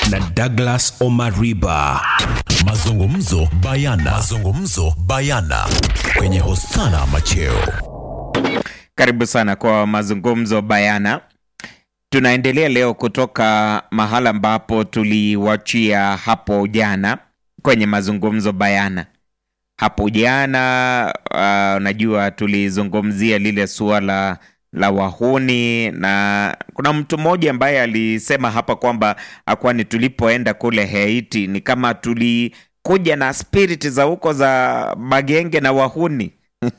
na Douglas Omariba. Mazungumzo bayana. Mazungumzo bayana kwenye Hosana Macheo. Karibu sana kwa mazungumzo bayana. Tunaendelea leo kutoka mahala ambapo tuliwachia hapo jana kwenye mazungumzo bayana. Hapo jana uh, najua tulizungumzia lile suala la wahuni na kuna mtu mmoja ambaye alisema hapa kwamba kwani tulipoenda kule Haiti ni kama tulikuja na spirit za huko za magenge na wahuni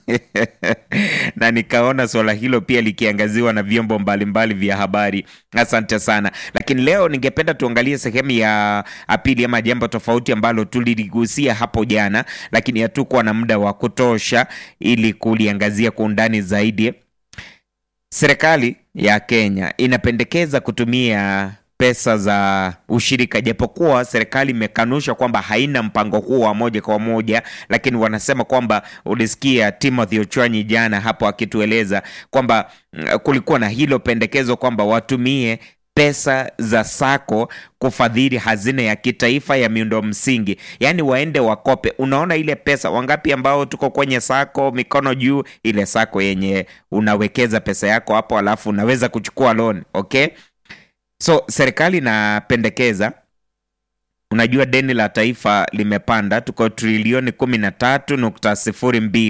na nikaona suala hilo pia likiangaziwa na vyombo mbalimbali vya habari. Asante sana, lakini leo ningependa tuangalie sehemu ya pili ama jambo tofauti ambalo tuliligusia hapo jana, lakini hatukuwa na muda wa kutosha ili kuliangazia kwa undani zaidi. Serikali ya Kenya inapendekeza kutumia pesa za ushirika, japokuwa serikali imekanusha kwamba haina mpango huo wa moja kwa moja, lakini wanasema kwamba, ulisikia Timothy Ochwanyi jana hapo akitueleza kwamba kulikuwa na hilo pendekezo kwamba watumie pesa za sako kufadhili hazina ya kitaifa ya miundo msingi, yaani waende wakope. Unaona ile pesa wangapi ambao tuko kwenye sako, mikono juu, ile sako yenye unawekeza pesa yako hapo, alafu unaweza kuchukua loan, okay? So serikali inapendekeza, unajua deni la taifa limepanda, tuko trilioni kumi na tatu nukta sifuri mbili